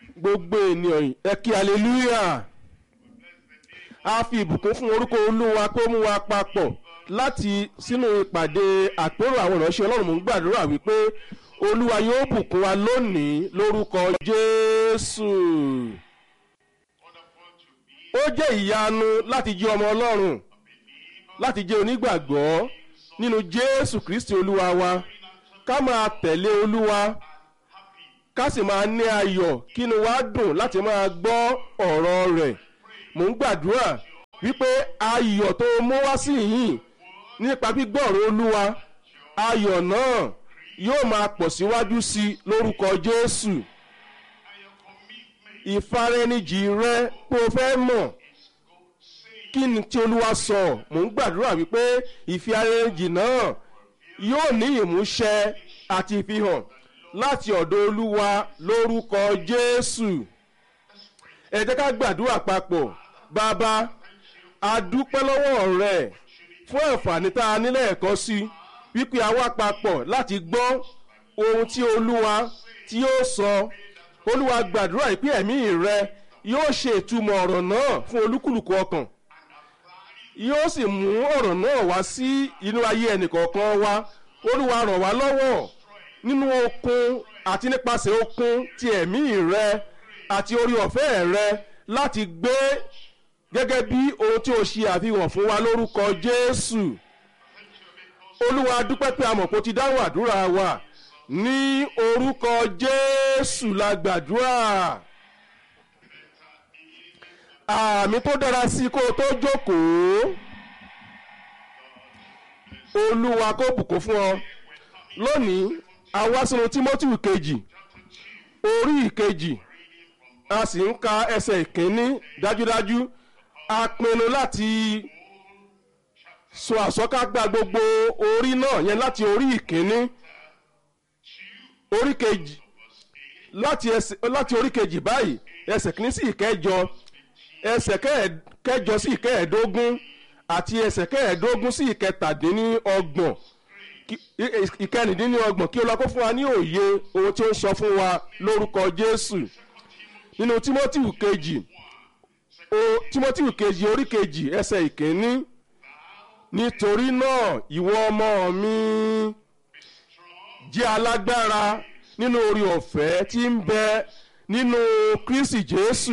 gbogbo ènìyàn ẹ kí hallelujah a fi ìbùkún fún orúkọ olúwa kó mú wa papọ̀ láti sínú ìpàdé àpérò àwọn ìránṣẹ́ ọlọ́run mò ń gbàdúrà wípé olúwa yóò bùkún wa lónìí lórúkọ jésù ó jẹ́ ìyanu láti jẹ́ ọmọ ọlọ́run láti jẹ́ onígbàgbọ́ nínú jésù kristi olúwa wa ká máa tẹ̀lé olúwa ká sì máa ní ayọ̀ kínú wa dùn láti máa gbọ́ ọ̀rọ̀ rẹ̀ mò ń gbàdúrà wípé ayọ̀ tó mú wá sí yìí nípa gbígbọ́ ọ̀rọ̀ olúwa ayọ̀ náà yóò máa pọ̀ síwájú sí i lórúkọ jésù ìfaraẹnijì rẹ pé o fẹ́ mọ̀ kí ni tí olúwa sọ mò ń gbàdúrà wípé ìfaraẹnijì náà yóò ní ìmúṣẹ àti ìfihàn láti ọ̀dọ̀ olúwa lórúkọ jésù ẹ jẹ́ ká gbàdúrà papọ̀ bàbá a dúpẹ́ lọ́wọ́ rẹ fún àǹfààní tá a nílẹ̀ ẹ̀kọ́ sí wípé a wá papọ̀ láti gbọ́ ohun tí olúwa tí yóò sọ olúwa gbàdúrà ìpè ẹ̀mí rẹ yóò ṣe ìtumọ̀ ọ̀rọ̀ náà fún olúkúlùkù ọkàn yóò sì mú ọ̀rọ̀ náà wá sí inú ayé ẹnìkọ̀ọ̀kan wa olúwa ràn wá lọ́wọ́ nínú okun àti nípasẹ̀ okun ti ẹ̀mí rẹ àti orí ọ̀fẹ́ rẹ láti gbé gẹ́gẹ́ bí ohun tí o ṣe àfihàn fún wa lórúkọ jésù olúwa dúpẹ́ pé a mọ̀ pé o ti dáhùn àdúrà wa ní orúkọ jésù la gbàdúrà àmì tó dára sí kó o tó jókòó olúwa kó bùkún fún ọ lónìí a wá sínú timothy kejì orí ìkejì a sì ń ka ẹsẹ̀ ìkíní dájúdájú a pinnu láti sọ àsọkágbá gbogbo orí náà yẹn láti orí ìkíní orí kejì láti ẹsẹ̀ láti orí kejì báyìí ẹsẹ̀ kìíní sí ìkẹjọ ẹsẹ̀ kẹjọ sí ìkẹẹ̀ẹ́dógún àti ẹsẹ̀ kẹẹ̀ẹ́dógún sí ìkẹtàdínníọgbọ̀n ìkẹrìndínlọ́gbọ̀n kí olùkọ́ fún wa ní òye ohun tí ó ń sọ fún wa lórúkọ jésù nínú timothy kejì o timothy kejì orí kejì ẹsẹ̀ ìkíní nítorí náà ìwọ ọmọ mi jẹ́ alágbára nínú orí ọ̀fẹ́ tí ń bẹ nínú kristi jésù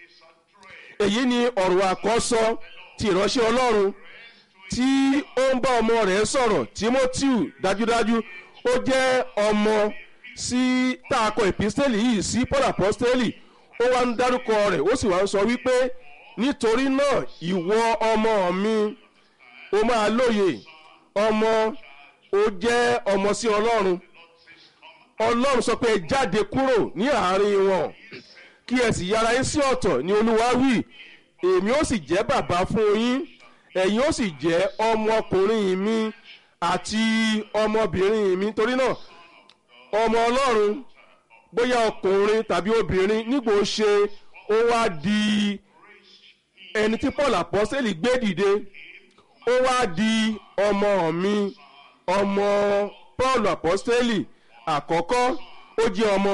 èyí ni ọ̀rọ̀ àkọ́sọ ti ìránṣẹ́ ọlọ́run tí ó ń bá ọmọ rẹ̀ sọ̀rọ̀ timothy dájúdájú ó jẹ́ ọmọ sí tààkọ ìpísítẹ́lì yìí sí paul apostoli ó wá ń dárúkọ rẹ̀ ó sì wá ń sọ wípé nítorí náà ìwọ ọmọ mi ó máa lóye ọmọ ó jẹ́ ọmọ sí ọlọ́run ọlọ́run sọ pé jáde kúrò ní àárín wọn kí ẹ sì yára yín sí ọ̀tọ̀ ní olúwa wí èmi ó sì jẹ́ bàbá fún yín ẹ̀yin ó sì jẹ́ ọmọkùnrin mi àti ọmọbìnrin mi torí náà ọmọ ọlọ́run bóyá ọkùnrin tàbí obìnrin nígbò ṣe ó wá di ẹni tí paul apọ́sẹ̀lì gbé dìde ó wá di ọmọ mi ọmọ paul apọ́sẹ̀lì àkọ́kọ́ ó jẹ́ ọmọ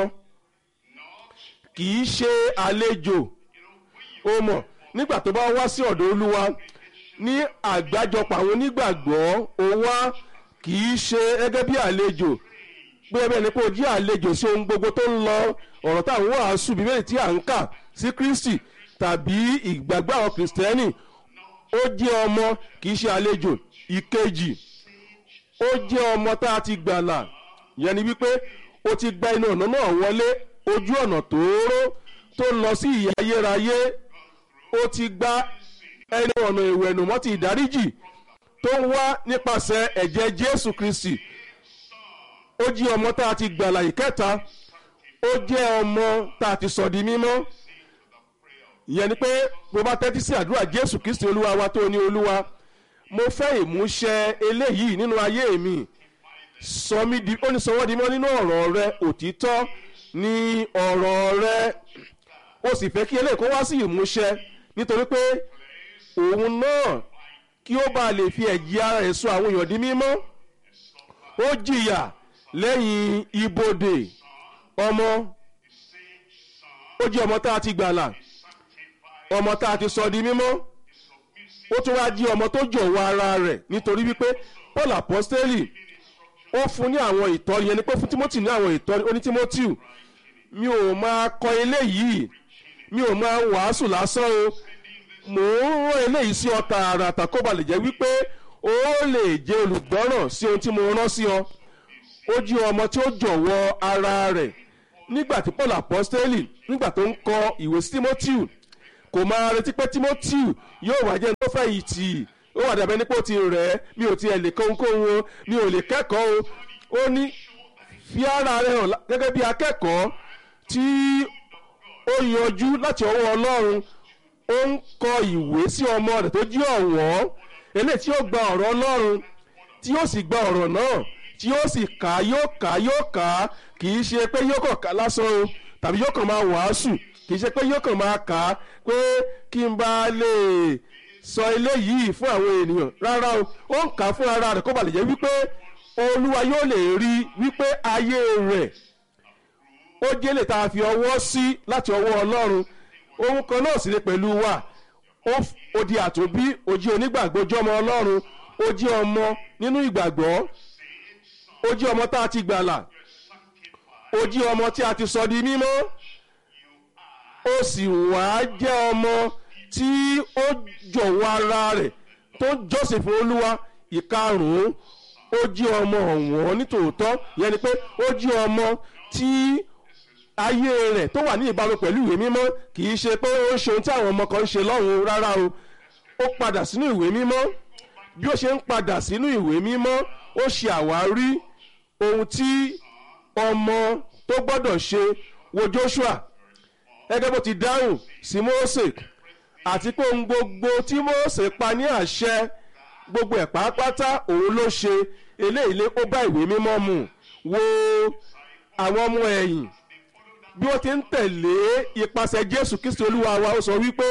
kì í ṣe àlejò ó mọ̀ nígbà tó bá wá sí ọ̀dọ̀ olúwa ní àgbájọpọ̀ àwọn onígbàgbọ́ ó wá kì í ṣe gẹ́gẹ́ bí àlejò pé ẹbẹ̀ ni pé ó jí àlejò sí ohun gbogbo tó ń lọ ọ̀rọ̀ táwọn wàásù bíbélì tí à ń kà sí kristi tàbí ìgbàgbọ́ àwọn kìrìsìtẹ́nì ó jẹ́ ọmọ kì í ṣe àlejò ìkejì ó jẹ́ ọmọ tá a ti gbàlà yẹn ni wípé ó ti gba inú ọ̀nà náà wọlé ojú ọ̀nà tóóró tó lọ sí ìyà ayérayé ó ti gba ẹni ọ̀nà ìwẹ̀nùmọ́ ti ìdáríjì tó ń wá nípasẹ̀ ẹ̀jẹ̀ jésù kristi ó jẹ́ ọmọ tá a ti gbàlà ìkẹta ó jẹ́ ọmọ tá a ti sọ di mímọ́ ìyẹn ni pé bó bá tẹ́tí sí àdúrà jésù kristi olúwa wa tó ní olúwa mo fẹ́ ìmúṣẹ eléyìí nínú ayé mi sọ mí di ó ní sọwọ́ di mọ́ nínú ọ̀rọ̀ rẹ òtítọ́ ní ọ̀rọ̀ rẹ ó sì fẹ́ kí eléyìí kó wá sí ìmúṣẹ nítorí pé òun náà kí ó bá lè fi ẹ̀jẹ̀ ara ẹ̀ sọ àwọn èèyàn di mímọ́ ó jìyà lẹ́yìn ibodè ọmọ ó ó jẹ́ ọmọ tá a ti gbàlà ọmọ tá a ti sọ di mímọ́ ó tún wá jí ọmọ tó jọ̀wọ́ ara rẹ̀ nítorí wípé paul apostoli ó fún ní àwọn ìtọ́ni yẹn ni pé fún timothy ní àwọn ìtọ́ni ó ní timothy mi ò máa kọ eléyìí mi ò máa wàásù lásán o mò ń rán eléyìí sí ọ tààràtà kó ba lè jẹ́ wípé ó lè jẹ́ olùgbọ́ràn sí ohun tí mo rán sí ọ ó jí ọmọ tí ó jọ̀wọ́ ara rẹ̀ nígbà tí paul apostoli nígbà tó ń kọ ìwé sí timothy kò máa retí pé timothy yóò wá jẹ́ tó fẹ́ yìí tì í ó wà dàbẹ́ nípò tí rẹ̀ ẹ́ mi ò tiẹ̀ lè kóhunkóhun o mi ò lè kẹ́kọ̀ọ́ o ó ní fi ara rẹ̀ hàn gẹ́gẹ́ bí akẹ́kọ̀ọ́ tí ó yanjú láti ọwọ́ ọlọ́run ó ń kọ ìwé sí ọmọ rẹ̀ tó jí ọ̀wọ́n eléyìí tí yóò gba ọ̀rọ̀ ọlọ́run tí yóò sì gba ọ̀rọ̀ náà tí yóò sì kà á yóò kà á yóò kà á kì í ṣe pé yóò kàn ká lásán o tàbí yóò kàn máa wàásù kì í ṣe pé yóò kàn máa kà á pé kí n bá lè sọ eléyìí fún àwọn ènìyàn rárá o ó ń kà á fún ara rẹ̀ kó ba lè jẹ́ wípé olúwa yóò lè rí wípé ayé rẹ̀ ó jẹ́ lè tá a fi ọwọ́ sí láti ọwọ́ ọlọ́run ohun kan náà sì ni pẹ̀lú wa ó di àtòbí ó jẹ́ onígbàgbọ́ ojú ọmọ ọlọ́run ó jẹ́ ọmọ nínú ìgbàgbọ́ ó jẹ́ ọmọ tá a ti gbàlà ó jẹ́ ọmọ tí a ti sọ di mímọ́ ó sì wá jẹ́ ọmọ tí ó jọ̀wọ́ ara rẹ̀ tó jọ́sìn fún olúwa ìkarùn-ún ó jẹ́ ọmọ ọ̀wọ́n nítòótọ́ ìyẹn ni pé ó jẹ́ ọmọ tí ayé rẹ̀ tó wà ní ìbámu pẹ̀lú ìwé mímọ́ kì í ṣe pé ó ń ṣe ohun tí àwọn ọmọ kan ń ṣe lọ́hùn rárá o ó padà sínú ìwé mímọ́ bí ó ṣe ń padà sínú ìwé mímọ́ ó ṣe àwárí ohun tí ọmọ tó gbọ́dọ̀ ṣe wo Joshua gẹ́gẹ́ bó ti dáhùn sí Mósè àti pé ohun gbogbo tí Mósè pa ní àṣẹ gbogbo ẹ̀ pàápàá òun ló ṣe eléyìí lé ó bá ìwé mímọ́ mu wo àwọn ọmọ ẹ̀yìn bí wọ́n ti ń tẹ̀lé ipasẹ̀ Jésù Kristi Olúwa wa ó sọ wípé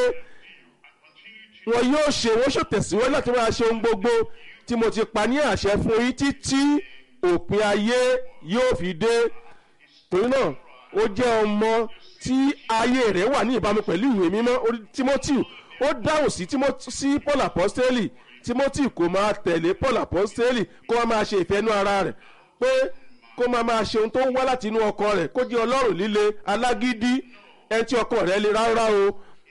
wọn yóò ṣe wọ́n ṣòtẹ̀síwájú láti máa ṣe ohun gbogbo tí mo ti pa ní àṣẹ fún yín títí òpin ayé yóò fi dé torí náà ó jẹ́ ọmọ tí ayé rẹ̀ wà ní ìbámu pẹ̀lú ìwé mímọ́ Timothy ó dáhùn sí sí Paul apostoli Timothy kò máa tẹ̀lé Paul apostoli kó máa máa ṣe ìfẹ́nú ara rẹ̀ pé kó máa máa ṣe ohun tó ń wá láti inú ọkọ rẹ̀ kó jẹ́ ọlọ́run líle alágídí ẹni tí ọkọ rẹ̀ lè rárá o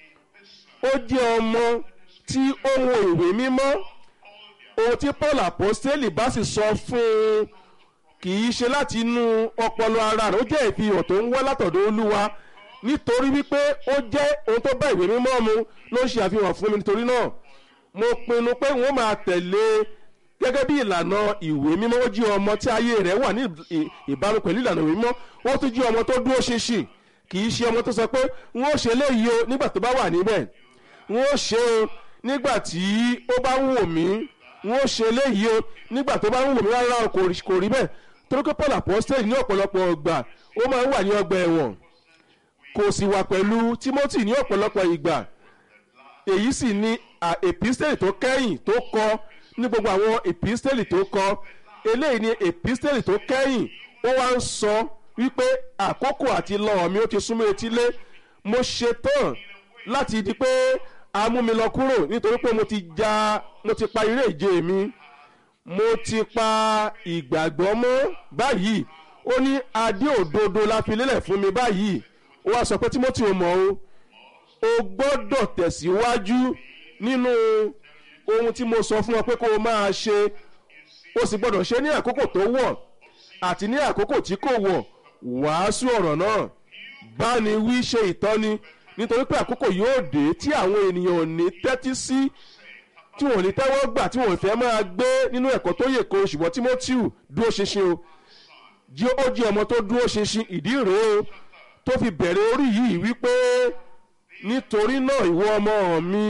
ó jẹ́ ọmọ tí ó ń wo ìwé mímọ́ ohun tí Paul apostoli bá sì sọ fún un kì í ṣe láti inú ọpọlọ ara rẹ̀ ó jẹ́ ìfihàn tó ń wá látọ̀dọ̀ olúwa nítorí wípé ó jẹ́ ohun tó bá ìwé mímọ́ mu ló ń ṣe àfihàn fún mi nítorí náà mo pinnu pé wọ́n máa tẹ̀lé gẹ́gẹ́ bí ìlànà ìwé mímọ́ ó jí ọmọ tí ayé rẹ̀ wà ní ìbámu pẹ̀lú ìlànà ìwé mímọ́ ó tún jí ọmọ tó dúró ṣinṣin kì í ṣe ọmọ tó sọ pé wọ́n ó ṣe léyìí o nígbà tó bá wà níbẹ̀ wọ́n ó ṣe o nígbà tí ó bá ń wò mí wọ́n ó ṣe léyìí o nígbà tó bá ń wò mí rárá o kò rí bẹ́ẹ̀ torí pé Paul apostole ní ọ̀pọ̀lọpọ̀ ọgbà ó máa ń wà ní ọgbà ẹ̀wọ̀n kò sì wà pẹ̀lú Timothy ní ọ̀pọ̀lọpọ̀ ìgbà èyí sì ni epistele tó kẹ́yìn tó kọ ní gbogbo àwọn epistele tó kọ eléyìí ni epistele tó kẹ́yìn ó wá ń sọ wípé àkókò àti lọ mi ó ti súnmọ́ etílé mo ṣe tán láti di pé a mú mi lọ kúrò nítorí pé mo ti ja mo ti pa eré ìje mi mo ti pa ìgbàgbọ́ mọ́ báyìí ó ní adé òdodo la fi lélẹ̀ fún mi báyìí ó wá sọ pé Timothy ò mọ̀ o o gbọ́dọ̀ tẹ̀síwájú nínú ohun tí mo sọ fún ọ pé kó o máa ṣe o sì gbọ́dọ̀ ṣe ní àkókò tó wọ̀ àti ní àkókò tí kò wọ̀ wàásù ọ̀rọ̀ náà báni wí ṣe ìtọ́ni nítorí pé àkókò yóò dé tí àwọn ènìyàn ò ní tẹ́tí sí tí wọn ò ní tẹ́wọ́ gbà tí wọn ò fẹ́ máa gbé nínú ẹ̀kọ́ tó yè kó ṣùgbọ́n Timothy dúró ṣinṣin o jí ó jí ọmọ tó dúró ṣinṣin ìdí rèé o tó fi bẹ̀rẹ̀ orí yìí wípé nítorí náà ìwọ ọmọ mi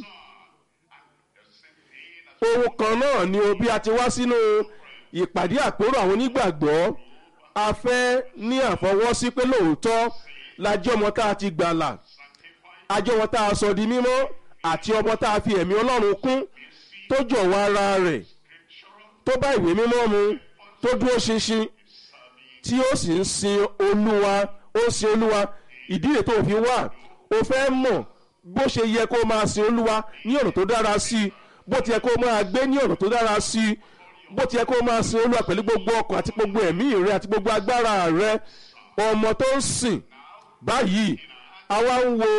ohun kan náà ni o bí a ti wá sínú ìpàdé àpérò àwọn onígbàgbọ́ a fẹ́ ní àfọwọ́sí pé lóòótọ́ la jẹ́ ọmọ tá a ti gbàlà a jẹ́ ọmọ tá a sọ di mímọ́ àti ọmọ tá a fi ẹ̀mí Ọlọ́run kún tó jọ̀wọ́ ara rẹ̀ tó bá ìwé mímọ́ mu tó dúró ṣinṣin tí ó sì ń sin Olúwa ó ń sin Olúwa ìdí rẹ̀ tó fi wà o fẹ́ mọ̀ bó ṣe yẹ kó máa sin olúwa ní ọ̀nà tó dára sí i bó ti yẹ kó máa gbé ní ọ̀nà tó dára sí i bó ti yẹ kó máa sin olúwa pẹ̀lú gbogbo ọkàn àti gbogbo ẹ̀mí rẹ àti gbogbo agbára rẹ ọmọ tó ń sìn báyìí àwa ń wo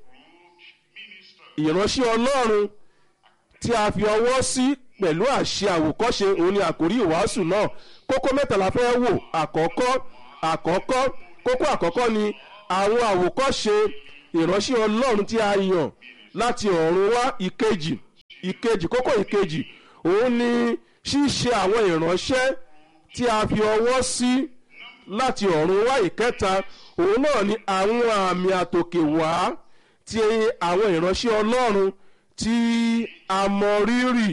ìránṣẹ́ ọlọ́run tí a fi ọwọ́ sí pẹ̀lú àṣẹ àwòkọ́ṣe òun ni àkórí ìwàásù náà kókó mẹ́tàlá fẹ́ wò àkọ́kọ́ àkọ́kọ́ kókó àkọ́kọ́ ni àwọn àwòkọ́ṣe ìránṣẹ́ ọlọ́run tí a yàn láti ọ̀run wá ìkejì ìkejì kókó ìkejì òun ni ṣíṣe àwọn ìránṣẹ́ tí a fi ọwọ́ sí láti ọ̀run wá ìkẹta òun náà ni àwọn àmì àtòkè wá tí àwọn ìránṣẹ́ ọlọ́run tí a mọ rírì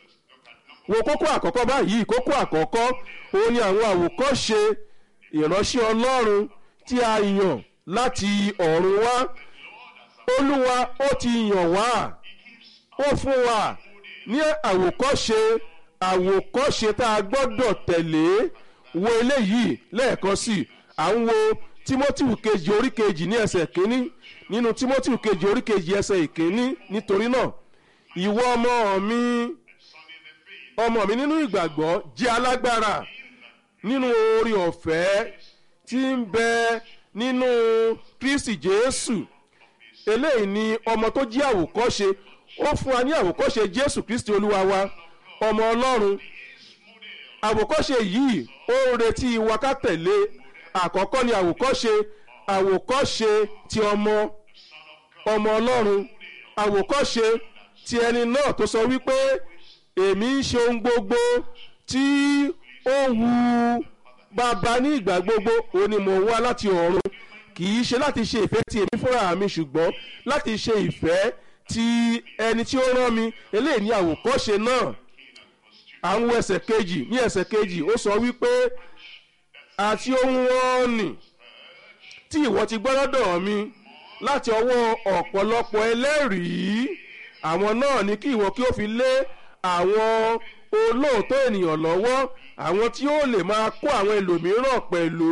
wo kókó àkọ́kọ́ báyìí kókó àkọ́kọ́ òun ni àwọn àwòkọ́ṣe ìránṣẹ́ ọlọ́run tí a yàn láti ọ̀run wá olúwa ó ti yàn wá ó fún wa ní àwòkọ́ṣe àwòkọ́ṣe tá a gbọ́dọ̀ tẹ̀lé wo eléyìí lẹ́ẹ̀kan sí i à ń wo timothy kejì orí kejì ní ẹsẹ̀ kínní nínú timothy kejì orí kejì ẹsẹ̀ ìkínní nítorí náà ìwọ ọmọ mi ọmọ mi nínú ìgbàgbọ́ jẹ́ alágbára nínú orí ọ̀fẹ́ tí ń bẹ nínú kristi jésù eléyìí ni ọmọ tó jí àwòkọ́ṣe ó fún wa ní àwòkọ́ṣe jésù kristi olúwa wa ọmọ ọlọ́run àwòkọ́ṣe yìí ó ń retí wa ká tẹ̀lé àkọ́kọ́ ni àwòkọ́ṣe àwòkọ́ṣe ti ọmọ ọmọ ọlọ́run àwòkọ́ṣe ti ẹni náà tó sọ wípé èmi ń ṣe ohun gbogbo tí ó wu bàbá ní ìgbà gbogbo òun ni mò ń wá láti ọ̀run kì í ṣe láti ṣe ìfẹ́ ti èmi fúnra mi ṣùgbọ́n láti ṣe ìfẹ́ ti ẹni tí ó rán mi eléyìí ní àwòkọ́ṣe náà àwọn ẹsẹ̀ kejì ní ẹsẹ̀ kejì ó sọ wípé àti ohun wọn nì tí ìwọ ti gbọ́ lọ́dọ̀ mi láti ọwọ́ ọ̀pọ̀lọpọ̀ ẹlẹ́rìí àwọn náà ní kí ìwọ kí ó fi lé àwọn olóòótọ́ ènìyàn lọ́wọ́ àwọn tí ó lè máa kó àwọn ẹlòmíràn pẹ̀lú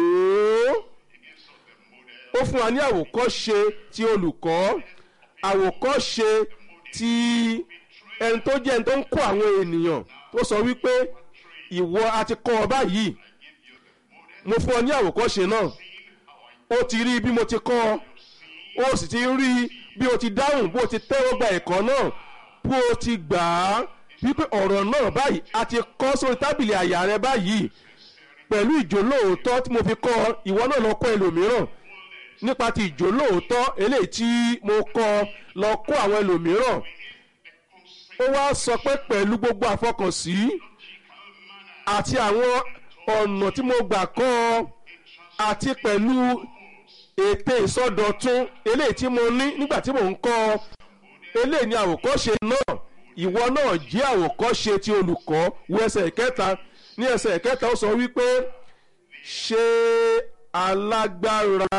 ó fún wa ní àwòkọ́ṣe ti olùkọ́ àwòkọ́ṣe ti ẹni tó jẹ́ ẹni tó ń kó àwọn ènìyàn tó sọ wípé ìwọ a ti kọ́ ọ báyìí mo fún ọ ní àwòkọ́ṣe náà ó ti rí bí mo ti kọ́ ọ ó sì ti rí bí o ti dáhùn bó o ti tẹ́wọ́ gba ẹ̀kọ́ náà bó o ti gbà á wípé ọ̀rọ̀ náà báyìí a ti kọ́ sórí tábìlì àyà rẹ báyìí pẹ̀lú ìjólóòótọ́ tí mo fi kọ́ ọ ìwọ náà lọ kọ́ ẹlòmíràn nípa ti ìjólóòótọ́ eléyìí tí mo kọ́ lọ kọ́ àwọn ẹlòmíràn ó wá sọ pé pẹ̀lú gbogbo àfọkànsí àti àwọn ọ̀nà tí mo gbà kọ́ ọ àti pẹ̀lú ète ìsọdọ̀tun eléyìí tí mo ní nígbà tí mò ń kọ́ ọ eléyìí ni àwòkọ́ṣe náà ìwọ náà jẹ́ àwòkọ́ṣe ti olùkọ́ wo ẹsẹ̀ ìkẹta ní ẹsẹ̀ ìkẹta ó sọ wípé ṣe alágbára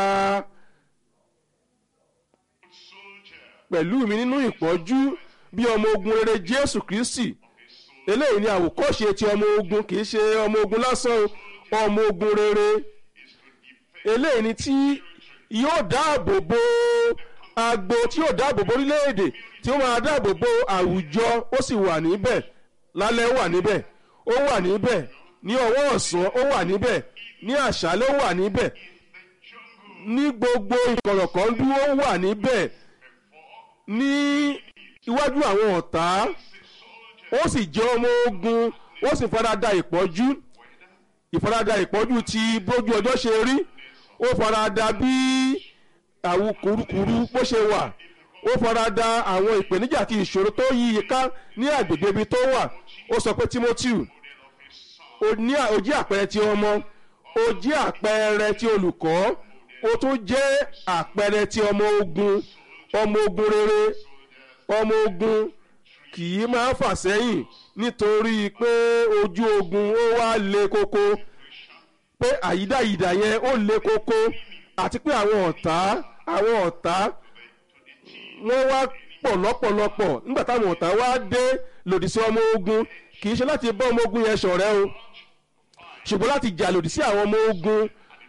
pẹ̀lú mi nínú ìpọ́jú bí ọmọ ogun rere jésù kristi eléyìí ni àwòkọ́ṣe ti ọmọ ogun kì í ṣe ọmọ ogun lásán ọmọ ogun rere eléyìí ni tí yóò dáàbò bo agbo tí yóò dáàbò bo orílẹ̀-èdè tí ó máa dáàbò bo àwùjọ ó sì wà níbẹ̀ lálẹ́ wà níbẹ̀ ó wà níbẹ̀ ní ọwọ́ ọ̀sán ó wà níbẹ̀ ní àṣálẹ́ ó wà níbẹ̀ ní gbogbo ìkọ̀rọ̀kọ̀ndú ó wà níbẹ̀ ní iwájú àwọn ọ̀tá ó sì jẹ́ ọmọ ogun ó sì farada ìpọ́jú ìfarada ìpọ́jú ti bójú ọjọ́ ṣe rí ó farada bí àwọn kurukuru bó ṣe wà ó farada àwọn ìpèníjà àti ìṣòro tó yí i ká ní àgbègbè ibi tó wà ó sọ pé timothy ó ní ó jẹ́ àpẹẹrẹ ti ọmọ ó jẹ́ àpẹẹrẹ ti olùkọ́ ó tún jẹ́ àpẹẹrẹ ti ọmọ ogun ọmọ ogun rere ọmọ ogun kì í máa fà sẹ́yìn nítorí pé ojú ogun ó wá le koko pé àyídáyídá yẹn ó le koko àti pé àwọn ọ̀tá àwọn ọ̀tá wọ́n wá pọ̀ lọ́pọ̀lọpọ̀ nígbà táwọn ọ̀tá wá dé lòdì sí ọmọ ogun kì í ṣe láti bá ọmọ ogun yẹn ṣọ̀rẹ́ o ṣùgbọ́n láti jà lòdì sí àwọn ọmọ ogun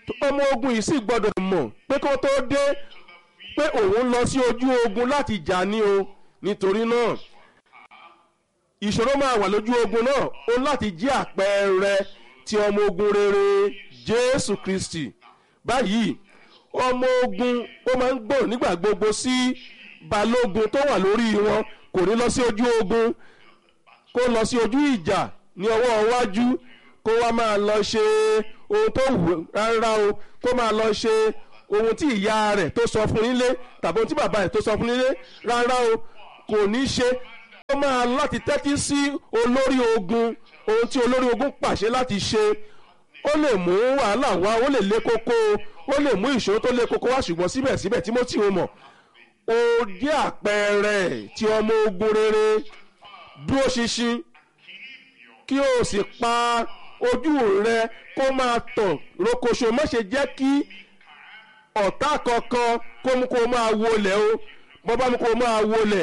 ọmọ ogun yìí sì gbọ́dọ̀ mọ̀ pé kó tó dé pé òun lọ sí ojú ogun láti jà ní o nítorí náà ìṣòro máa wà lójú ogun náà ó láti jí àpẹẹrẹ ti ọmọ ogun rere jésù kristi báyìí ọmọ ogun ó máa ń gbọ́ nígbà gbogbo sí balógun tó wà lórí wọn kò ní lọ sí ojú ogun kó lọ sí ojú ìjà ní ọwọ́ iwájú kó wá máa lọ ṣe ohun tó wù rárá o kó máa lọ ṣe ohun tí ìyá rẹ̀ tó sọ fún nílé tàbí ohun tí bàbá rẹ̀ tó sọ fún nílé rárá o kò ní ṣe ó máa láti tẹ́tí sí olórí ogun ohun tí olórí ogun pàṣẹ láti ṣe ó lè mú wàhálà wá ó lè lé kókó ó lè mú ìṣòro tó lé kókó wá ṣùgbọ́n síbẹ̀síbẹ̀ Tímótì ó mọ̀ ó jẹ́ àpẹẹrẹ tí ọmọ ogun rere dúró ṣinṣin kí o sì pa ojú rẹ kó máa tàn rokoṣo má ṣe jẹ́ kí ọ̀tá kankan kó mú kó máa wọlé o bọ́ bá mú kó máa wọlé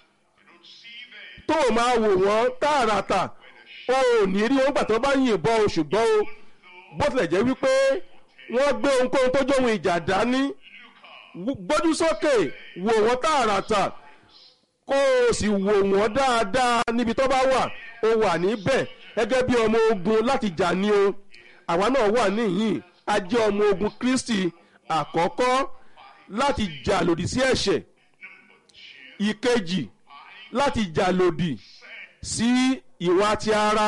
tó o máa wò wọ́n tààràtà o ò ní rí wọn gbà tó bá yìnbọn o ṣùgbọ́n o bó tilẹ̀ jẹ́ wípé wọ́n gbé ohunkóhun tó jóhun ìjà dání gbójú sókè wò wọ́n tààràtà kó o sì wò wọ́n dáadáa níbi tó bá wà o wà níbẹ̀ gẹ́gẹ́ bí ọmọ ogun láti jà ní o àwa náà wà níhìn a jẹ́ ọmọ ogun Kristi àkọ́kọ́ láti jà lòdì sí ẹ̀ṣẹ̀ ìkejì láti jà lòdì sí ìwà ti ara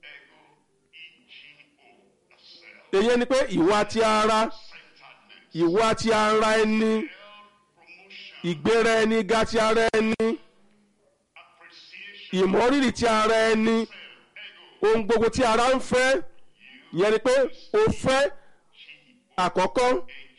èyí ni pé ìwà ti ara ìwà ti ara ẹni ìgbéra ẹni ga ti ara ẹni ìmọ̀rírì ti ara ẹni ohun gbogbo tí ara ń fẹ́ ìyẹn ni pé o fẹ́ àkọ́kọ́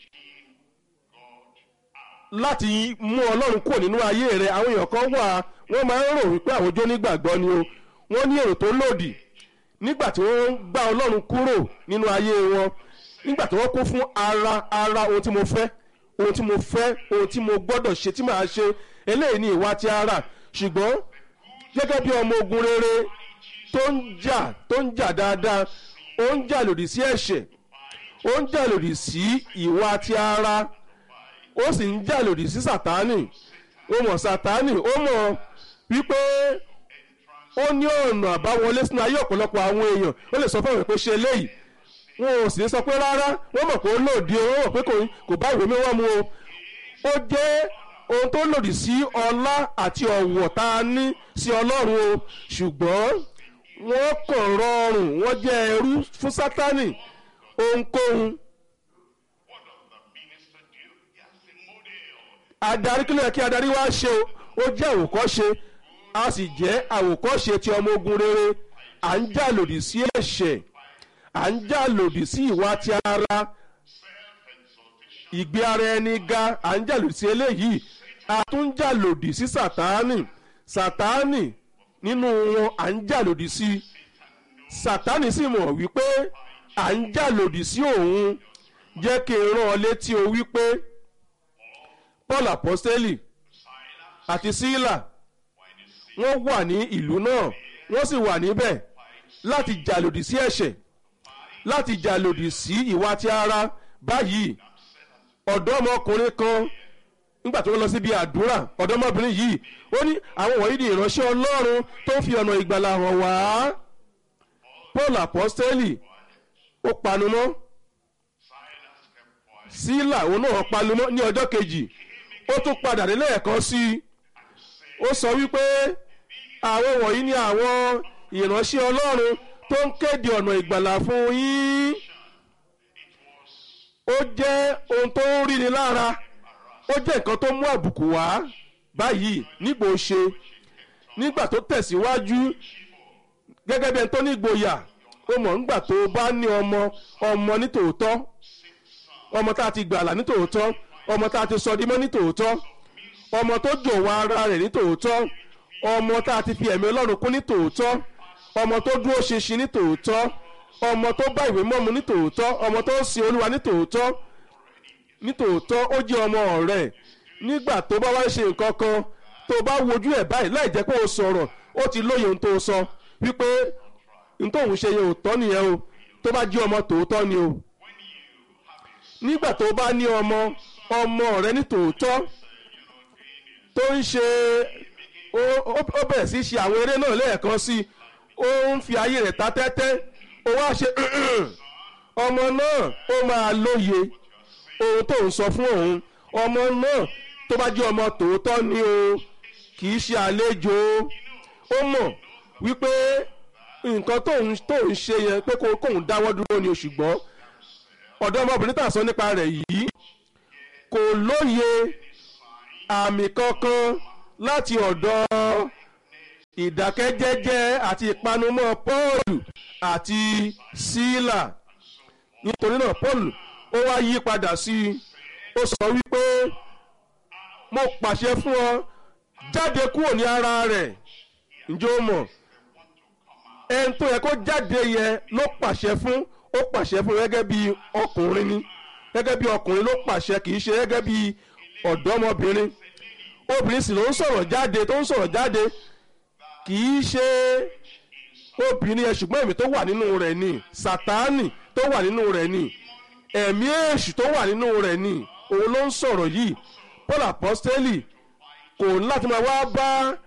láti mú ọlọ́run kúrò nínú ayé rẹ àwọn èèyàn kan wà wọ́n máa ń rò wípé àwọn jó nígbàgbọ́ ni o wọ́n ní èrò tó lòdì nígbà tí wọ́n ń gbá ọlọ́run kúrò nínú ayé wọn nígbà tí wọ́n kún fún ara ara ohun tí mo fẹ́ ohun tí mo fẹ́ ohun tí mo gbọ́dọ̀ ṣe tí màá ṣe eléyìí ni ìwà ti ara ṣùgbọ́n gẹ́gẹ́ bí ọmọ ogun rere tó ń jà tó ń jà dáadáa ó ń jà lòdì sí ẹ̀ṣẹ̀ ó ń jà lòdì sí ìwà ti ara ó sì ń jà lòdì sí sàtánì ó mọ̀ sàtánì ó mọ̀ wípé ó ní ọ̀nà àbáwọlé sínú ayé ọ̀pọ̀lọpọ̀ àwọn èèyàn ó lè sọ fún àwọn pé ṣe eléyìí wọn ò sì ní sọ pé rárá wọ́n mọ̀ pé ó lòdì o wọ́n mọ̀ pé kò bá ìwé mímọ́ mu o ó jẹ́ ohun tó lòdì sí ọlá àti ọ̀wọ̀ tá a ní sí ọlọ́run o ṣùgbọ́n wọ́n kàn rọrùn wọ́n jẹ́ ẹrú fún sátánì ohunkóhun adarí kí ló yẹ kí adarí wá ṣe o ó jẹ́ àwòkọ́ṣe a sì jẹ́ àwòkọ́ṣe ti ọmọ ogun rere à ń jà lòdì sí ẹ̀ṣẹ̀ à ń jà lòdì sí ìwà ti ara ìgbé ara ẹni ga à ń jà lòdì sí eléyìí a tún ń jà lòdì sí sàtáánì sàtáánì nínú wọn à ń jà lòdì sí sàtáánì sì mọ̀ wípé à ń jà lòdì sí òun jẹ́ kí n rán ọ létí o wípé paul apostoli àti sílà wọ́n wà ní ìlú náà wọ́n sì wà níbẹ̀ láti jà lòdì sí ẹ̀ṣẹ̀ láti jà lòdì sí ìwà ti ara báyìí ọ̀dọ́mọkùnrin kan nígbà tó lọ síbi àdúrà ọ̀dọ́mọbìnrin yìí ó ní àwọn wọ̀nyí ni ìránṣẹ́ ọlọ́run tó ń fi ọ̀nà ìgbàlà hàn wá paul apostoli ó panu mọ́ sílà òun náà panu mọ́ ní ọjọ́ kejì ó tún padà dé lẹ́ẹ̀kan sí i ó sọ wípé àwọn wọ̀nyí ni àwọn ìránṣẹ́ ọlọ́run tó ń kéde ọ̀nà ìgbàlà fún yín ó jẹ́ ohun tó ń rí ni lára ó jẹ́ nǹkan tó mú àbùkù wá báyìí nígbò ṣe nígbà tó tẹ̀síwájú gẹ́gẹ́ bí ẹni tó ní ìgboyà ó mọ̀ nígbà tó bá ní ọmọ ọmọ nítòótọ́ ọmọ tá a ti gbàlà nítòótọ́ ọmọ tá a ti sọ dímọ́ nítòótọ́ ọmọ tó jọ̀wọ́ ara rẹ̀ nítòótọ́ ọmọ tá a ti fi ẹ̀mí ọlọ́run kún nítòótọ́ ọmọ tó dúró ṣinṣin nítòótọ́ ọmọ tó bá ìwé mọ́mu nítòótọ́ ọmọ tó ń sin olúwa nítòótọ́ nítòótọ́ ó jẹ́ ọmọ ọ̀rẹ́ nígbà tó bá wá ṣe nǹkan kan tó bá wojú ẹ̀ báyìí láì jẹ́ pé o sọ̀rọ̀ ó ti lóye ohun tó sọ wípé ohun tóun ṣe yẹn ò tọ́ nìyẹn o tó bá jẹ́ ọmọ tòótọ́ ni o nígbà tó bá ní ọmọ ọmọ rẹ ní tòótọ́ tó ń ṣe ó ó- ó bẹ̀rẹ̀ sí ṣe àwọn eré náà lẹ́ẹ̀kan sí i ó ń fi ayé rẹ̀ ta tẹ́tẹ́ ó wá ṣe ọmọ náà ó máa lóye ohun tó ń sọ fún òun ọmọ náà tó bá jẹ́ ọmọ tòótọ́ ni o kì í ṣe àlejò o. ó mọ̀ wípé nǹkan tó ń tó ń ṣe yẹn pé kó- kóun dáwọ́ dúró ni o ṣùgbọ́n ọ̀dọ́mọbìnrin tá à ń sọ nípa rẹ̀ yìí kò lóye àmì kankan láti ọ̀dọ̀ ìdákẹ́jẹ́jẹ́ àti ìpanumọ́ Pọ́ọ̀lù àti Sílà nítorí náà Pọ́ọ̀lù ó wá yí padà sí i ó sọ wípé mo pàṣẹ fún ọ jáde kúrò ní ara rẹ̀ ǹjẹ́ o mọ̀ ẹni tó yẹ kó jáde yẹn ló pàṣẹ fún ó pàṣẹ fún gẹ́gẹ́ bí ọkùnrin ni gẹ́gẹ́ bí ọkùnrin ló pàṣẹ kì í ṣe gẹ́gẹ́ bí ọ̀dọ́mọbìnrin obìnrin sì ló ń sọ̀rọ̀ jáde tó ń sọ̀rọ̀ jáde kì í ṣe obìnrin yẹn ṣùgbọ́n ẹ̀mí tó wà nínú rẹ̀ ni sátánì tó wà nínú rẹ̀ ni ẹ̀mí èṣù tó wà nínú rẹ̀ ni òun ló ń sọ̀rọ̀ yìí Paul apostoli kò ní láti máa wá bá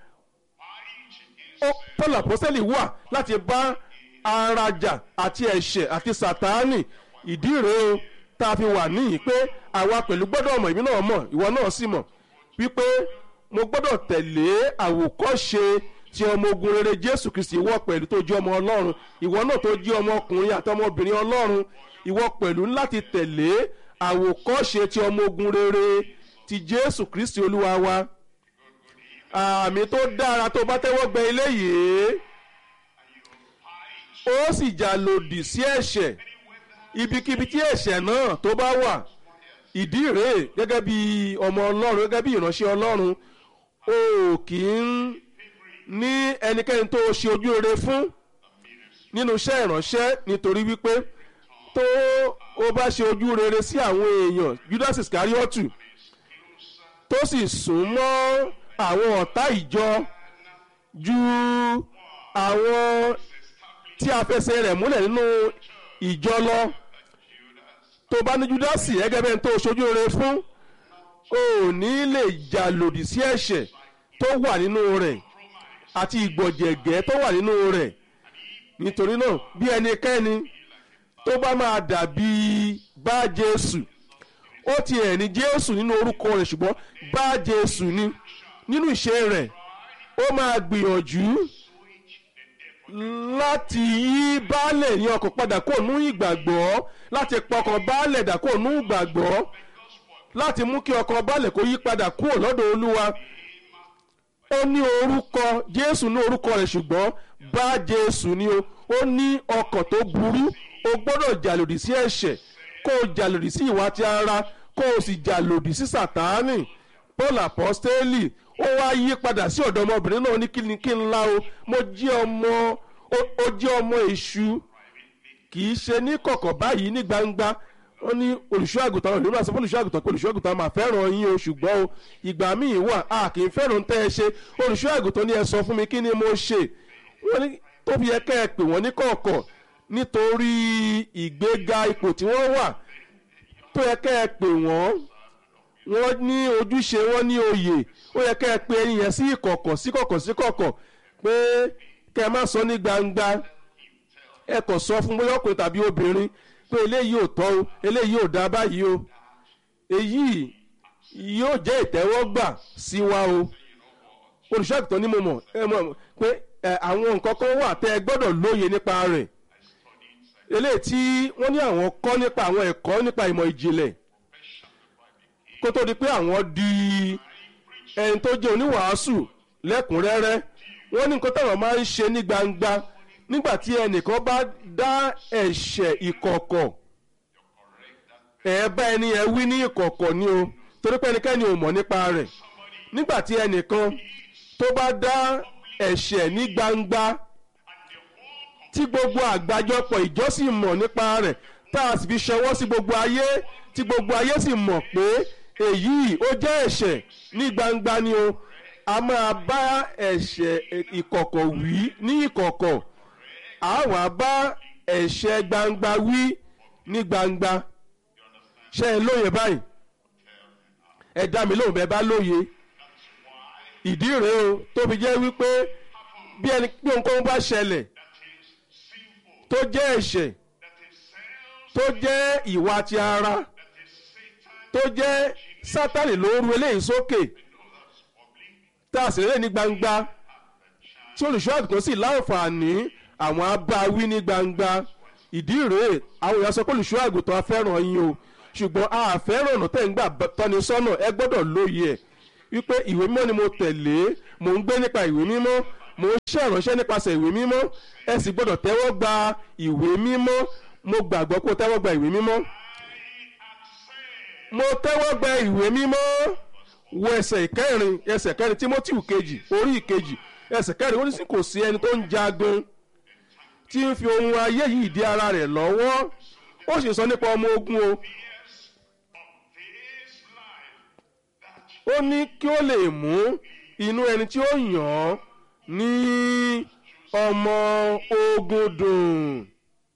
ó- Paul apostoli wà láti bá arajà àti ẹ̀ṣẹ̀ àti sátánì ìdí rèé o tá a fi wà níyì pé àwa pẹ̀lú gbọ́dọ̀ mọ̀ ìbí náà mọ̀ ìwọ náà sì mọ̀ wípé mo gbọ́dọ̀ tẹ̀lé àwòkọ́ṣe tí ọmọ ogun rere Jésù Kristi ìwọ pẹ̀lú tó jẹ́ ọmọ Ọlọ́run ìwọ náà tó jẹ́ ọmọ ọkùnrin àti ọmọbìnrin Ọlọ́run ìwọ pẹ̀lú ní láti tẹ̀lé àwòkọ́ṣe tí ọmọ ogun rere ti Jésù Kristi Olúwa wa àmì tó dára tó bá tẹ́wọ́ gbẹ eléyìí ó sì jà lòdì sí ẹ̀ṣẹ̀ ibikíbi tí ẹ̀ṣẹ̀ náà tó bá wà ìdí rèé gẹ́gẹ́ bí ọmọ ọlọ́run gẹ́gẹ́ bí ìránṣẹ́ ọlọ́run o kì í ní ẹnikẹ́ni tó ṣe ojú rere fún nínú iṣẹ́ ìránṣẹ́ nítorí wípé tó o bá ṣe ojú rere sí àwọn èèyàn Judas Iscariotu tó sì sún mọ́ àwọn ọ̀tá ìjọ ju àwọn tí a fẹsẹ̀ rẹ̀ múlẹ̀ nínú ìjọ lọ tó bá ní Júdásì gẹ́gẹ́ bẹ́ẹ̀ tó ṣojú rere fún o ò ní lè jà lòdì sí ẹ̀ṣẹ̀ tó wà nínú rẹ̀ àti ìgbọ̀jẹ̀gẹ́ tó wà nínú rẹ̀ nítorí náà bí ẹnikẹ́ni tó bá máa dàbí bá Jésù ó ti ẹ̀ ní Jésù nínú orúkọ rẹ̀ ṣùgbọ́n bá Jésù ni nínú ìṣe rẹ̀ ó máa gbìyànjú láti yí baálẹ̀ ní ọkàn padà kó nú ìgbàgbọ́ láti pọkàn baálẹ̀ dà kó nú ìgbàgbọ́ láti mú kí ọkàn baálẹ̀ kó yí padà kúrò lọ́dọ̀ Olúwa ó ní orúkọ Jésù ní orúkọ rẹ̀ ṣùgbọ́n bá Jésù ni o ó ní ọkàn tó burú o gbọ́dọ̀ jà lòdì sí ẹ̀ṣẹ̀ kó o jà lòdì sí ìwà ti ara kó o sì jà lòdì sí Sátánì Paul apostoli ó wá yí padà sí ọ̀dọ̀ ọmọbìnrin náà ní kíni kí n la o mo jẹ́ ọmọ ó- ó jẹ́ ọmọ èṣù kì í ṣe ní kọ̀kọ̀ báyìí ní gbangba ó ní olùṣọ́ àgùntàn olùṣọ́ àgùntàn fún olùṣọ́ àgùntàn pé olùṣọ́ àgùntàn máa fẹ́ràn yín o ṣùgbọ́n o ìgbà míì wà a kì í fẹ́ràn tẹ́ ẹ ṣe olùṣọ́ àgùntàn ni ẹ sọ fún mi kí ni mo ṣe wọ́n ní tó fi yẹ kẹ́ ẹ pè wọ́n ní kọ̀ọ̀kọ̀ nítorí ìgbéga ipò tí wọ́n wà tó yẹ kẹ́ ẹ pè wọ́n wọ́n ní ojúṣe wọ́n ní oyè ó yẹ kẹ́ ẹ pe ẹni yẹn sí ìkọ̀kọ̀ sí kọ̀kọ̀ sí kọ̀kọ̀ pé kẹ́ ẹ má sọ ní gbangba ẹ kàn sọ fún bóyá ọkùnrin tàbí obìnrin pé eléyìí ò tọ́ o eléyìí ò dáa báyìí o èyí yóò jẹ́ ìtẹ́wọ́gbà sí wa o olùṣọ́àgùtàn ni mo mọ̀ ẹ mọ̀ pé ẹ, àwọn nǹkan kan wà tẹ́ ẹ gbọ́dọ̀ lóye nípa rẹ̀ eléyìí tí wọ́n ní àwọn kọ́ nípa àwọn ẹ̀kọ́ nípa ìmọ̀ ìjìnlẹ̀ kó tó di pé àwọn di ẹni tó jẹ́ oníwàásù lẹ́kùnrẹ́rẹ́ wọ́n ní nǹkan táwọn máa ń ṣe ní gbangba nígbà tí ẹnìkan bá dá ẹ̀ṣẹ̀ ìkọ̀kọ̀ ẹ̀ bá ẹni yẹn wí ní ìkọ̀kọ̀ ni o torí pé ẹnikẹ́ni ò mọ̀ nípa rẹ̀ nígbà tí ẹnìkan tó bá dá ẹ̀ṣẹ̀ ní gbangba tí gbogbo àgbájọpọ̀ ìjọ sì mọ̀ nípa rẹ̀ tá a sì fi ṣọwọ́ sí gbogbo ayé tí gbogbo ayé sì mọ̀ pé èyí ó jẹ́ ẹ̀ṣẹ̀ ní gbangba ni o a máa bá ẹ̀ṣẹ̀ ìkọ̀kọ̀ wí ní ìkọ̀kọ̀ a wá bá ẹ̀ṣẹ̀ gbangba wí ní gbangba ṣé ẹ lóye báyìí ẹ dá mi lóhùn bẹ́ẹ̀ bá lóye ìdí rèé o tó fi jẹ́ wípé bí ẹni bí ohunkóhun bá ṣẹlẹ̀ tó jẹ́ ẹ̀ṣẹ̀ tó jẹ́ ìwà ti ara tó jẹ́ sátani ló ru eléyìí sókè tá a sì lè ní gbangba tí olùṣọ́ àgùntàn sì láǹfààní àwọn abáwí ní gbangba ìdí rèé àwọn èèyàn sọ pé olùṣọ́ àgùntàn afẹ́ràn yín o ṣùgbọ́n a fẹ́ràn ọ̀nà tẹ̀ ń gbà tọ́ni sọ́nà ẹ gbọ́dọ̀ lóye ẹ̀ wípé ìwé mímọ́ ni mo tẹ̀lé mò ń gbé nípa ìwé mímọ́ mò ń ṣe ìránṣẹ́ nípasẹ̀ ìwé mímọ́ ẹ sì gbọ́dọ̀ tẹ́wọ́ gba ìwé mímọ́ mo gbàgbọ́ kó tẹ́wọ́ gba ìwé mímọ́ mo tẹ́wọ́ gba ìwé mímọ́ wo ẹsẹ̀ ìkẹrin ẹsẹ̀ kẹrin timothy kejì orí ìkejì ẹsẹ̀ kẹrin ó ní sí kò sí ẹni tó ń jagun tí ń fi ohun ayé yìí dí ara rẹ̀ lọ́wọ́ ó sì sọ nípa ọmọ ogun o ó ní kí ó lè mú inú ẹni tí ó yàn án ní ọmọ ogun dùn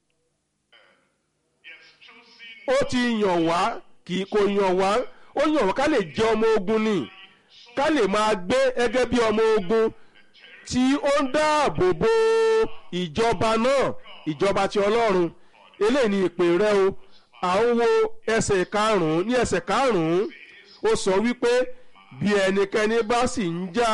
ó ti yàn wá kì í kò yàn wá ó yàn wá ká lè jẹ́ ọmọ ogun ni ká lè máa gbé gẹ́gẹ́ bí ọmọ ogun tí ó ń dáàbò bo ìjọba náà ìjọba ti ọlọ́run eléyìí ni ìpè rẹ o à ń wo ẹsẹ̀ karùn-ún ní ẹsẹ̀ karùn-ún ó sọ wípé bí ẹnikẹ́ni bá sì ń jà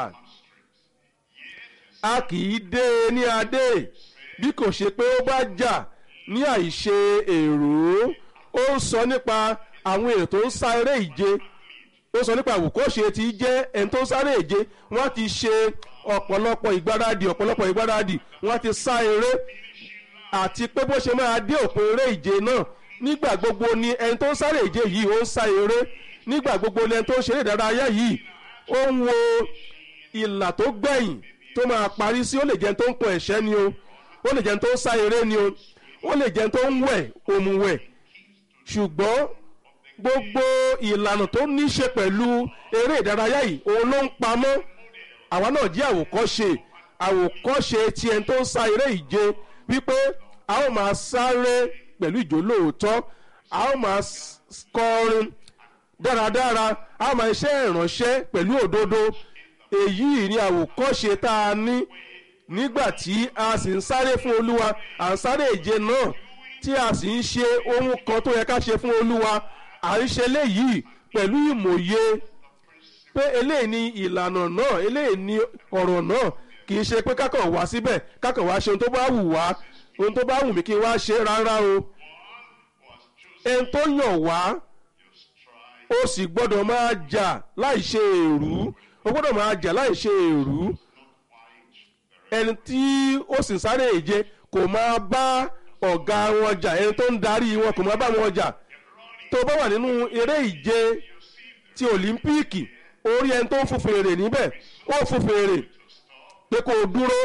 a kì í dé e ní adé bí kò ṣe pé ó bá jà ní àìṣe èrò ó ń sọ nípa àwọn èrò tó ń sá eré ìje ó sọ nípa àwòkọ́ṣe tí jẹ́ ẹni tó ń sáré ìje wọ́n ti ṣe ọ̀pọ̀lọpọ̀ ìgbáradì ọ̀pọ̀lọpọ̀ ìgbáradì wọ́n ti sá eré àti pé bó ṣe máa dé òpin eré ìje náà nígbà gbogbo ni ẹni tó ń sáré ìje yìí ó ń sá eré nígbà gbogbo ni ẹni tó ń ṣeré ìdárayá yìí ó ń wo ìlà tó gbẹ̀yìn tó máa parí sí ó lè jẹ́ ẹni tó ń pọ̀ ẹ̀ṣẹ́ ni o ó lè jẹ́ ẹni tó ń sá eré ni o ó lè jẹ́ ẹni tó ń wẹ̀ òmùwẹ̀ ṣùgbọ́n gbogbo ìlànà tó ní ṣe pẹ̀lú eré ìdárayá yìí òun ló ń pamọ́ àwa náà jẹ́ àwòkọ́ṣe àwòkọ́ṣe tí ẹni tó ń sá eré ìje wípé a ó máa sáré pẹ̀lú ìjólóòótọ́ a ó máa kọrin dáradára a ó máa ṣe ìránṣẹ́ pẹ̀lú òdodo èyí ni àwòkọ́ṣe tá a ní nígbà tí a sì ń sáré fún olúwa à ń sáré ìje náà tí a sì ń ṣe ohun kan tó yẹ ká ṣe fún olúwa à ń ṣe léyìí pẹ̀lú ìmòye pé eléyìí ni ìlànà náà eléyìí ni ọ̀rọ̀ náà kì í ṣe pé kákan wá síbẹ̀ kákan wá ṣe ohun tó bá wù wá ohun tó bá wù mí kí n wá ṣe rárá o ẹni tó yàn wá ó sì gbọ́dọ̀ máa jà láì ṣe èrú ó gbọ́dọ̀ máa jà láì ṣe èrú ẹni tí ó sì sáré ìje kò máa bá ọ̀gá wọn jà ẹni tó ń darí wọn kò máa bá wọn jà tó bá wà nínú eré ìje ti òlímpíìkì orí ẹni tó ń fún fèrè níbẹ̀ ó fún fèrè pé kó o dúró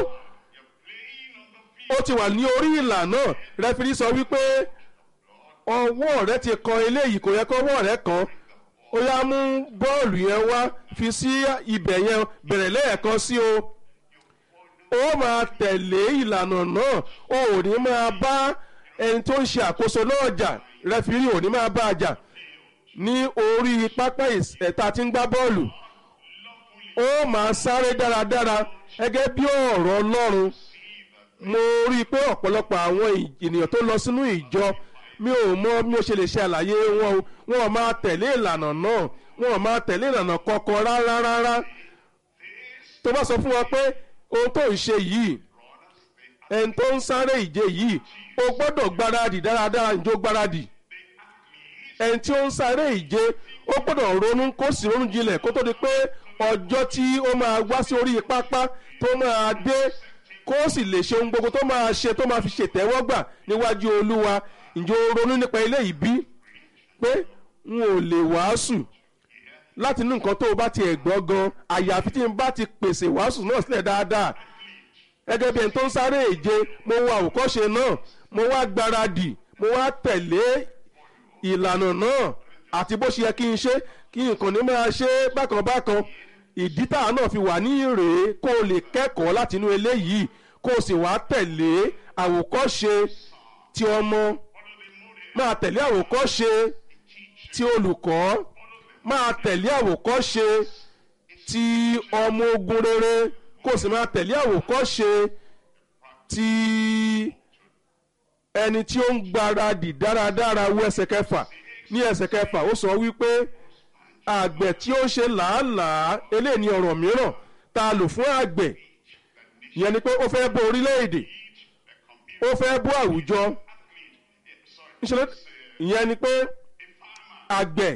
ó ti wà ní orí ìlà náà rẹfirí sọ wípé ọwọ́ rẹ ti kan eléyìí kò yẹ kó ọwọ́ rẹ kan ó yá mú bọ́ọ̀lù yẹn wá fi sí ibẹ̀ yẹn bẹ̀rẹ̀ lẹ́ẹ̀kan sí o ó máa tẹ̀lé ìlànà náà ó ò ní máa bá ẹni tó ń ṣe àkóso náà jà rẹfirí ò ní máa bá a jà ní orí pápá ẹ̀ta tí ń gbá bọ́ọ̀lù ó máa sáré dáradára gẹ́gẹ́ bí ọ̀rọ̀ ọlọ́run mo rí i pé ọ̀pọ̀lọpọ̀ àwọn ènìyàn tó lọ sínú ìjọ mi ò mọ bí mo ṣe lè ṣe àlàyé wọn o wọn ò máa tẹ̀lé ìlànà náà wọn ò máa tẹ̀lé ìlànà kankan rárá rárá tó bá sọ fún wọn pé ohun tó ń ṣe yìí ẹni tó ń sáré ìje yìí o gbọ́dọ̀ gbáradì dáradára njó gbáradì ẹni tí ó ń sáré ìje ó gbọ́dọ̀ ronú kó sì ronú jinlẹ̀ kó tó di pé ọjọ́ tí ó máa wá sí orí pápá tó máa dé kó sì lè ṣe ohun gbogbo tó máa ṣe tó máa fi ṣètẹ́wọ́gbà níwájú olúwa ǹjẹ́ o ronú nípa eléyìí bí pé n ò lè wàásù láti ní nǹkan tó o bá ti ẹ̀ gbọ́ gan àyàfi tí n bá ti pèsè wàásù náà sílẹ̀ dáadáa gẹ́gẹ́ bí ẹni tó ń sáré èje mo wo àwòkọ́ṣe náà mo wá gbáradì mo wá tẹ̀lé ìlànà náà àti bó ṣe yẹ kí n ṣe kí nǹkan ní máa ṣe bákan bákan ìdí tá náà fi wà ní ìrèé kó o lè kẹ́kọ̀ọ́ láti inú eléyìí kó o sì wá tẹ̀lé àwòkọ́ṣe ti ọmọ máa tẹ̀lé àwòkọ́ṣe tí olùkọ́ máa tẹ̀lé àwòkọ́ṣe ti ọmọ ogun rere kó sì máa tẹ̀lé àwòkọ́ṣe ti ẹni tí ó ń gbáradì dáradára wọ ẹsẹ̀ kẹfà ní ẹsẹ̀ kẹfà ó sọ wípé àgbẹ̀ tí ó ṣe làálàá eléyìí ni ọ̀rọ̀ mìíràn tá a lò fún àgbẹ̀ ìyẹn ni pé ó fẹ́ bọ́ orílẹ̀-èdè ó fẹ́ bọ́ àwùjọ ìṣẹ̀lẹ̀ ìyẹn ni pé àgbẹ̀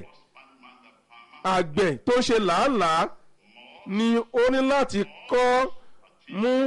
àgbẹ̀ tó ṣe làálàá ni ó ní láti kọ́ mú